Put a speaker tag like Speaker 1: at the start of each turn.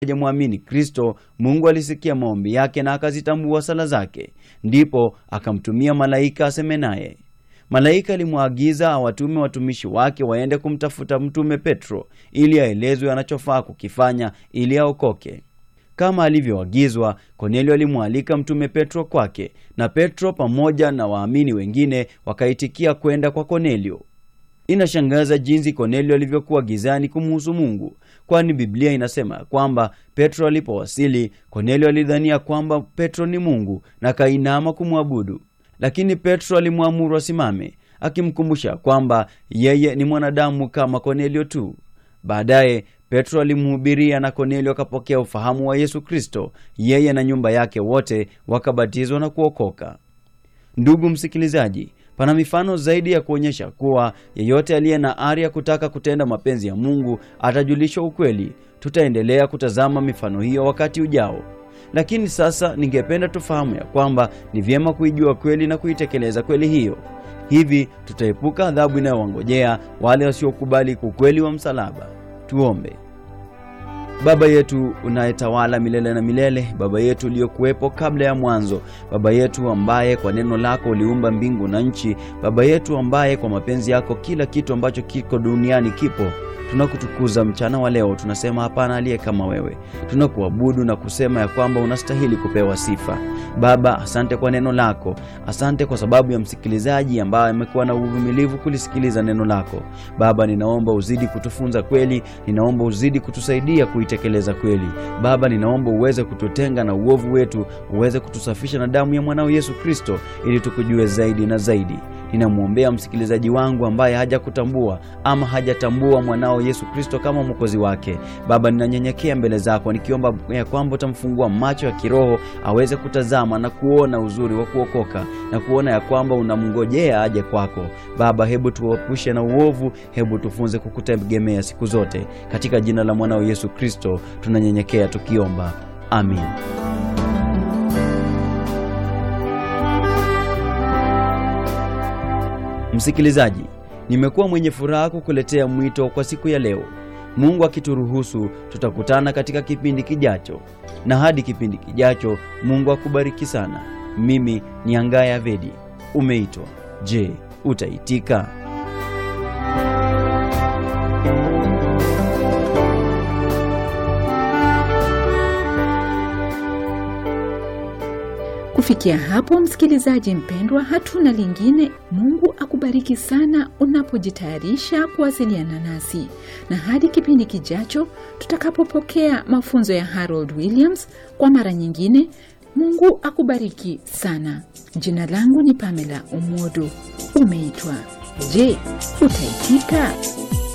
Speaker 1: hajamwamini Kristo, Mungu alisikia maombi yake na akazitambua sala zake, ndipo akamtumia malaika aseme naye. Malaika alimwaagiza awatume watumishi wake waende kumtafuta mtume Petro ili aelezwe anachofaa kukifanya ili aokoke. Kama alivyoagizwa, Kornelio alimwalika mtume Petro kwake, na Petro pamoja na waamini wengine wakaitikia kwenda kwa Kornelio. Inashangaza jinsi Kornelio alivyokuwa gizani kumuhusu Mungu, kwani Biblia inasema ya kwamba Petro alipowasili, Kornelio alidhania kwamba Petro ni Mungu na kainama kumwabudu, lakini Petro alimwamuru asimame, akimkumbusha kwamba yeye ni mwanadamu kama Kornelio tu. Baadaye Petro alimhubiria na Kornelio akapokea ufahamu wa Yesu Kristo. Yeye na nyumba yake wote wakabatizwa na kuokoka. Ndugu msikilizaji, pana mifano zaidi ya kuonyesha kuwa yeyote aliye na ari ya kutaka kutenda mapenzi ya Mungu atajulishwa ukweli. Tutaendelea kutazama mifano hiyo wakati ujao, lakini sasa ningependa tufahamu ya kwamba ni vyema kuijua kweli na kuitekeleza kweli hiyo. Hivi tutaepuka adhabu inayowangojea wale wasiokubali ukweli wa msalaba. Tuombe. Baba yetu unayetawala milele na milele, Baba yetu uliyokuwepo kabla ya mwanzo, Baba yetu ambaye kwa neno lako uliumba mbingu na nchi, Baba yetu ambaye kwa mapenzi yako kila kitu ambacho kiko duniani kipo tunakutukuza mchana wa leo, tunasema hapana aliye kama wewe. Tunakuabudu na kusema ya kwamba unastahili kupewa sifa. Baba, asante kwa neno lako, asante kwa sababu ya msikilizaji ambaye amekuwa na uvumilivu kulisikiliza neno lako. Baba, ninaomba uzidi kutufunza kweli, ninaomba uzidi kutusaidia kuitekeleza kweli. Baba, ninaomba uweze kututenga na uovu wetu, uweze kutusafisha na damu ya mwanao Yesu Kristo, ili tukujue zaidi na zaidi. Ninamwombea msikilizaji wangu ambaye hajakutambua ama hajatambua mwanao Yesu Kristo kama mwokozi wake. Baba, ninanyenyekea mbele zako nikiomba ya kwamba utamfungua macho ya kiroho aweze kutazama na kuona uzuri wa kuokoka na kuona ya kwamba unamngojea aje kwako. Baba, hebu tuepushe na uovu, hebu tufunze kukutegemea siku zote. Katika jina la mwanao Yesu Kristo tunanyenyekea tukiomba, amin. Msikilizaji, nimekuwa mwenye furaha kukuletea mwito kwa siku ya leo. Mungu akituruhusu, tutakutana katika kipindi kijacho, na hadi kipindi kijacho, Mungu akubariki sana. Mimi ni Angaya Vedi. Umeitwa. Je, utaitika?
Speaker 2: Kufikia hapo, msikilizaji mpendwa, hatuna lingine. Mungu akubariki sana unapojitayarisha kuwasiliana nasi, na hadi kipindi kijacho tutakapopokea mafunzo ya Harold Williams kwa mara nyingine. Mungu akubariki sana. Jina langu ni Pamela Umodo. Umeitwa. Je, utaitika?